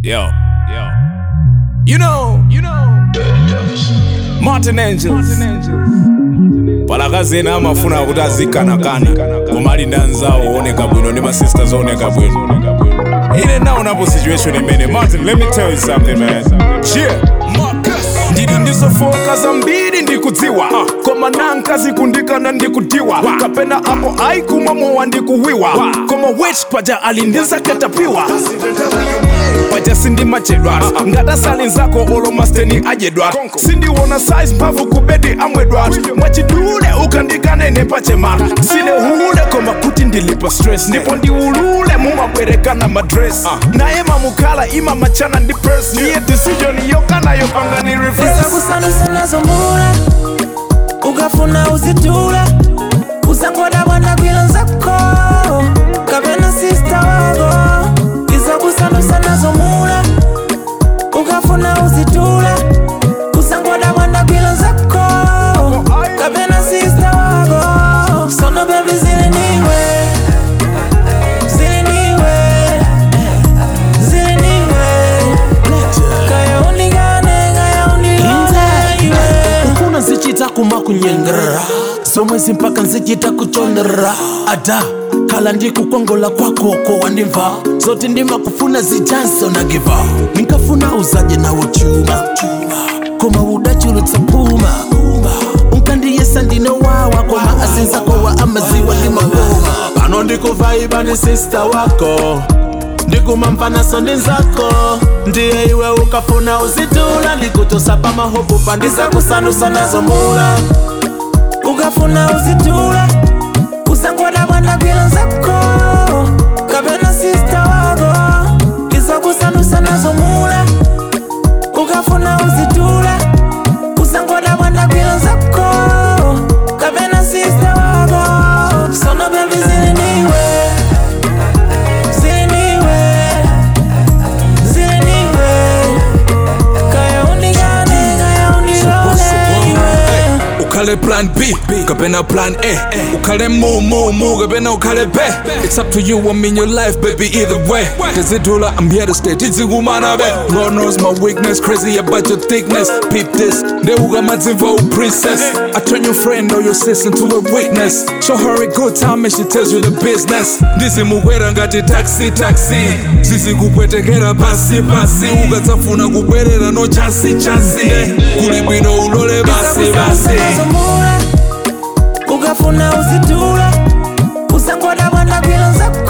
Yo, yo. You know, you know. Martin Angels. palakazi ena amafuna kuti azikanakana koma ali ndi anzawo ooneka bwino ndi masisters ooneka bwino ine naonapo situation imene martin let me tell you something man yeah Marcus. ndili ndizofoka zambiri ndikudziwa koma nankazi kundikana ndikudiwa kapena apo aikumwa mowa ndikuwiwa koma wich paja ali ndizakatapiwa paja sindimachedwa ngatasali nzako olomasteni ajedwa sindiwona size mphamvu kubedi amwedwa mwachidule ukandikanene pachema sine hule koma kuti ndilipa stress ndipo ndiulule mumabwerekana madress naye mamukhala ima machana ndi press niye decision yokana yopanga ni reverse kusanusa nazo mbula ukafuna uzitula usangoda bwana gwilo nzako kapena sista wako iza kusanusa nazo mula ukafuna uzitula usangoda bwana gwilo nzako kapena sista wako sono bebi ziliniwe ziliniwe ziliniwe kaya undigane kaya undigane ukuna nzichita kuma kunyengera somwezi mpaka nzichita kuchonera ada kala ndikukongola kwakoko wandimva zote ndima kufuna zijanso nagiva ninkafuna uzaje nawo chuma koma udachulutsa puma unkandiyesa ndinowawa koma asinzako wa amaziwa ndimagoma pano ndikuvaiba ndi sista wako ndikumamfanaso ndi nzako ndiye iwe ukafuna uzitula ndikutosa pamahopu pandisa kusanusa nazo mula ukafuna uzitula usangoda bwana gwilo nzako kapena sista wako iza kusanusa nazo mula ukafuna uzitula usangoda bwana gwilo nzako kapena sista wako sono bebi ziliniwe ziliniwe ziliniwe kaya undigane kaya undigane iwe ukhale plan b kapena plan a ukhale mu mu mu kapena ukhale b it's up to you i'm in your life baby either way tizidula i'm here to stay tizikumana be god knows my weakness crazy about your thickness peep this ndeuka madzimva u princess i turn your friend or your sis into a witness show her a good time and she tells you the business ndizimukwera ngati taxi taxi zizikupwetekera pasi pasi ukadzafuna kubwerera no chansi chansi kuli bwino ulole basi basi nazomula ukafuna uzitula usangoda bwana gwilo nzako